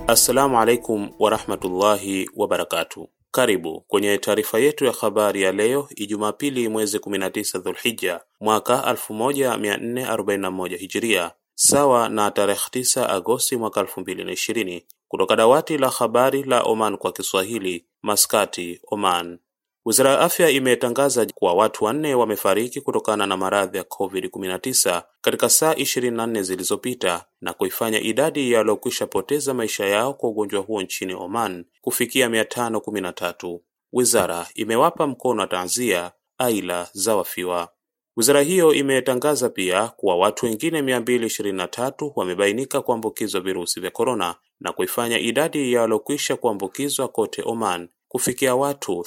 Assalamu alaikum warahmatullahi wabarakatu. Karibu kwenye taarifa yetu ya habari ya leo Ijumaa pili mwezi 19 Dhulhija mwaka 1441 Hijiria, sawa na tarehe 9 Agosti mwaka 2020, kutoka dawati la habari la Oman kwa Kiswahili, Maskati, Oman. Wizara ya afya imetangaza kuwa watu wanne wamefariki kutokana na maradhi ya COVID-19 katika saa 24 zilizopita na kuifanya idadi ya waliokwisha poteza maisha yao kwa ugonjwa huo nchini Oman kufikia 513. Wizara imewapa mkono wa taazia aila za wafiwa. Wizara hiyo imetangaza pia kuwa watu wengine 223 wamebainika kuambukizwa virusi vya korona na kuifanya idadi ya waliokwisha kuambukizwa kote Oman kufikia watu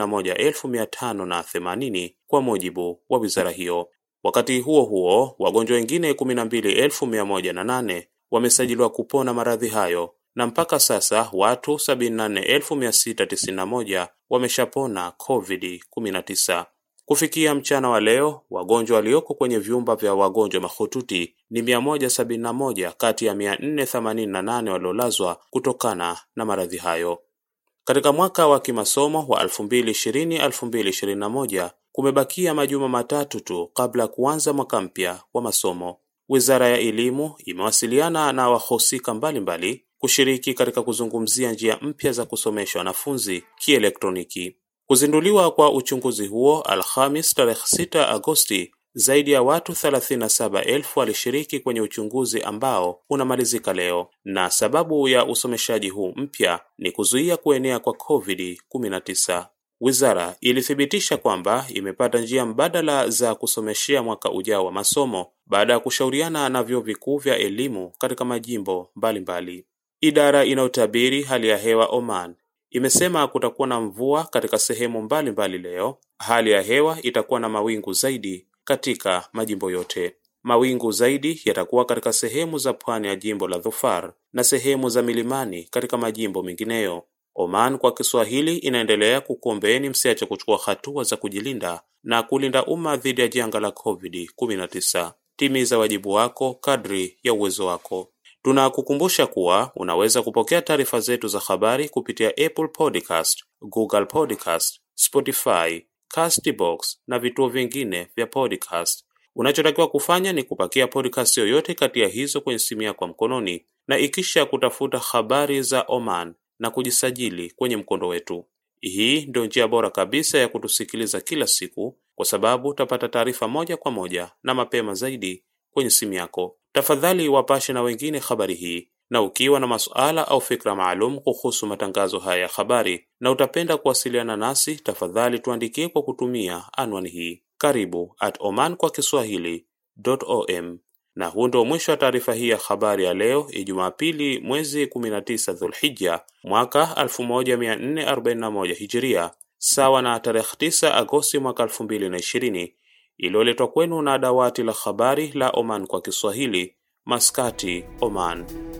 81580 kwa mujibu wa wizara hiyo. Wakati huo huo, wagonjwa wengine 12108 wamesajiliwa kupona maradhi hayo na mpaka sasa watu 74691 wameshapona COVID-19. Kufikia mchana wa leo, wagonjwa walioko kwenye vyumba vya wagonjwa mahututi ni 171 kati ya 488 waliolazwa kutokana na maradhi hayo. Katika mwaka wa kimasomo wa 2020-2021 kumebakia majuma matatu tu kabla ya kuanza mwaka mpya wa masomo. Wizara ya Elimu imewasiliana na wahusika mbalimbali kushiriki katika kuzungumzia njia mpya za kusomesha wanafunzi kielektroniki. Kuzinduliwa kwa uchunguzi huo Alhamis tarehe 6 Agosti, zaidi ya watu 37,000 walishiriki kwenye uchunguzi ambao unamalizika leo, na sababu ya usomeshaji huu mpya ni kuzuia kuenea kwa COVID-19. Wizara ilithibitisha kwamba imepata njia mbadala za kusomeshea mwaka ujao wa masomo baada ya kushauriana na vyuo vikuu vya elimu katika majimbo mbalimbali mbali. Idara inayotabiri hali ya hewa Oman imesema kutakuwa na mvua katika sehemu mbalimbali mbali leo. Hali ya hewa itakuwa na mawingu zaidi katika majimbo yote. Mawingu zaidi yatakuwa katika sehemu za pwani ya jimbo la Dhofar na sehemu za milimani katika majimbo mengineyo. Oman kwa Kiswahili inaendelea kukuombeeni msiache kuchukua hatua za kujilinda na kulinda umma dhidi ya janga la COVID-19. Timiza wajibu wako kadri ya uwezo wako. Tunakukumbusha kuwa unaweza kupokea taarifa zetu za habari kupitia Apple Podcast, Google Podcast, Spotify, Castbox na vituo vingine vya podcast. Unachotakiwa kufanya ni kupakia podcast yoyote kati ya hizo kwenye simu yako mkononi na ikisha kutafuta habari za Oman na kujisajili kwenye mkondo wetu. Hii ndio njia bora kabisa ya kutusikiliza kila siku, kwa sababu utapata taarifa moja kwa moja na mapema zaidi kwenye simu yako. Tafadhali wapashe na wengine habari hii, na ukiwa na masuala au fikra maalum kuhusu matangazo haya ya habari na utapenda kuwasiliana nasi, tafadhali tuandikie kwa kutumia anwani hii karibu at oman kwa kiswahili.om. Na huu ndio mwisho wa taarifa hii ya habari ya leo Ijumaa pili mwezi 19 Dhulhija mwaka 1441 Hijiria, sawa na tarehe 9 Agosti mwaka 2020, iliyoletwa kwenu na dawati la habari la Oman kwa Kiswahili, Maskati, Oman.